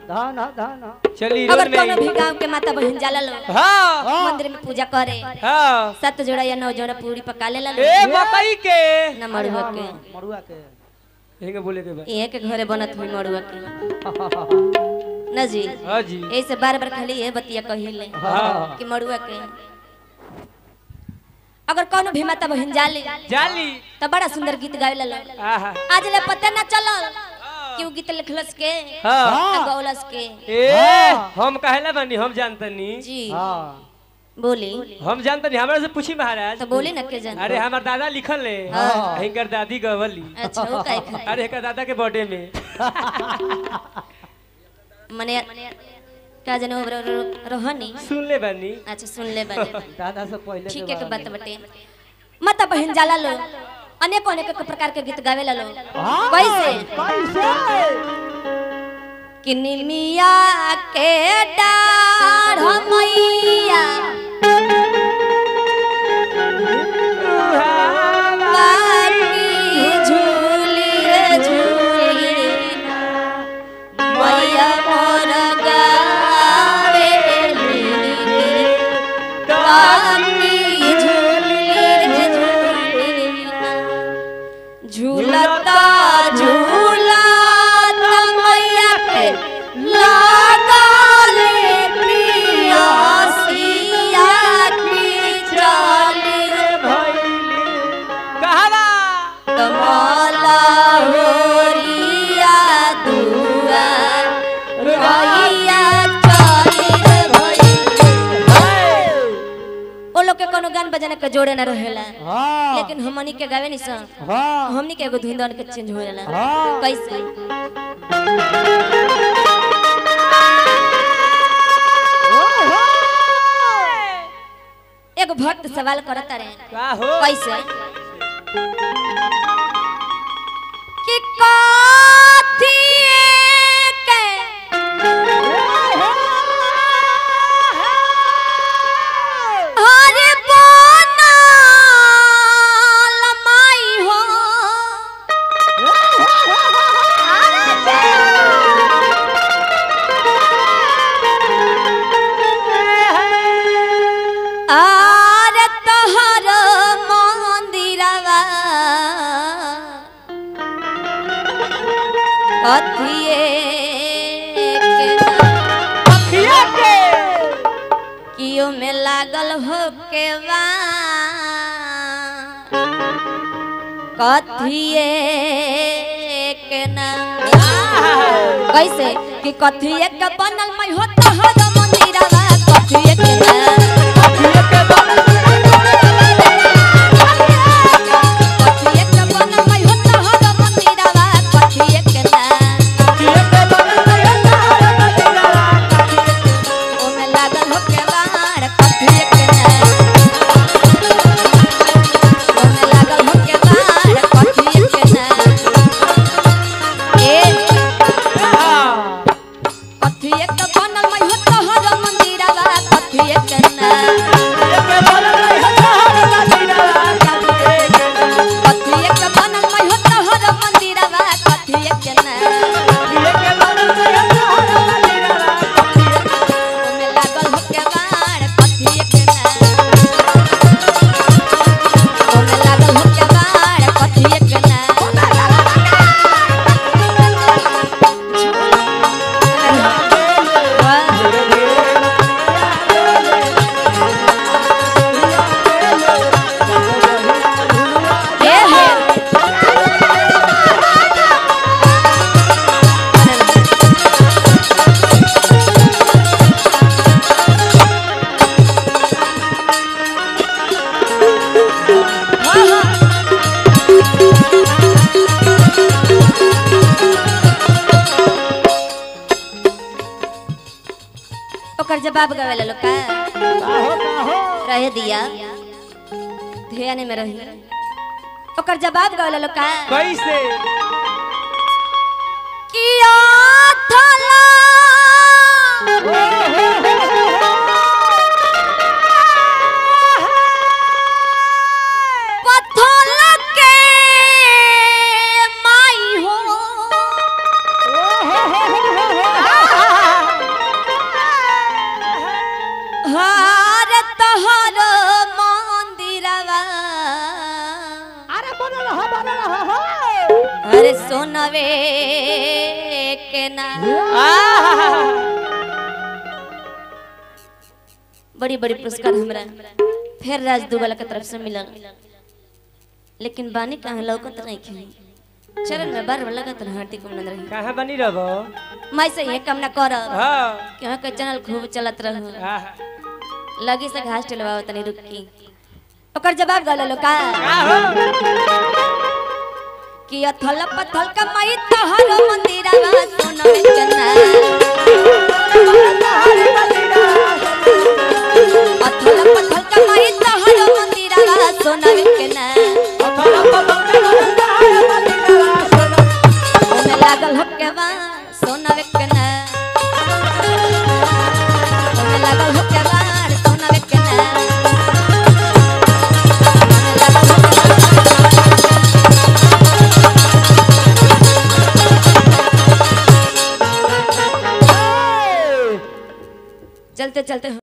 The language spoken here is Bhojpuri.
धान धान चली अगर रोड कोनो भी में गांव के माता बहन जाला लो हाँ मंदिर में पूजा करे हाँ सात जोड़ा या नौ जोड़ा पूरी पका ले लो ए मकई के न मड़ुआ के मड़ुआ के हेंगे बोले के बा ये के घरे बनत हुई मड़ुआ के न जी हाँ जी ऐसे बार बार खाली ये बतिया कहिले हाँ कि मड़ुआ के अगर कोनो भी माता बहन जाली जाली तो बड़ा सुंदर गीत गावे लो आहा आज ले पता ना चलल कि उ गीत लिखलस के हाँ आ गौलस के ए हम कहेला बानी हम जानतनी जी हाँ बोली हम जानतनी हमरा से पूछी महाराज तो बोली ना के जान अरे हमार दादा लिखल ले हाँ। हिंकर दादी गवली अच्छा वो काहे खाए अरे हिंकर दादा के बर्थडे में मने का जाने वो रो- रो- रोहनी सुन ले बानी अच्छा सुन ले बानी दादा से पहले ठीक है के बात बटे माता बहन जाला लो अनेक अनेक प्रकार के गीत गावे लो कैसे कैसे कि निमिया के डाढ़ मैया बाकी झूली रे झूली मैया मोर गावेली बाकी झूली रे झूली झूलता झूलता मैया के लागल प्रियसिया की चाली कहवा कमला होरिया दुआ रहिया चाली रे भई ओ लोग के कोनो गान बजाना के जोड़े ना रहेला हाँ लेकिन हमनी के गावे नहीं सन हाँ हमनी के एगो धुंदन के चेंज हो जाला हाँ। कैसे एगो भक्त सवाल करत रहे का हो कैसे कि काथी के हरे बनल माई हो आर तहर मंदिरवा कथिए के नाम कियो में लागल हो के बा कथिए के नाम कैसे कि कथिए के बनल मैं हो तहर मंदिरवा कथिए के नाम कथिए के बनल मैं हो तहर मंदिरवा कथिए के नाम ओमे लागल हो के बार कथिए के नाम ओमे लागल हो के बार कथिए के नाम ए कथिए के बनल मैं हो तहर मंदिरवा कथिए के नाम कथिए के बनल मैं हो तहर मंदिरवा कथिए के नाम ओमे लागल हो के बार कथिए के नाम ओमे लागल हो के बार कथिए के नाम ए हे ओकर जवाब गावे ला का रहे दिया ध्यान में रही ओकर जवाब गावे ला का कैसे किया थला पत्थर के माई हो अरे सोनवे के ना बड़ी बड़ी पुरस्कार हमरा फिर राज दुबला के तरफ से मिलल लेकिन बानी कहाँ लौकत नहीं खी चरण में बार बार लगत रह हार्दिक अभिनंदन रही कहाँ बनी रहो मैं से ये काम ना कर हाँ कि के चैनल खूब चलत रहो आहा। लगी से घास टिलवाओ तनी रुकी ओकर जवाब गल लो का का हो कि अथल पथल का माई तहर मंदिरवा सोनवे के ना अथल पथल का माई तहर मंदिरवा सोनवे के ना ओमे लागल होके बा सोनवे के ना ओमे लागल होके बा सोनवे के ना ओमे लागल होके बा चलते चलते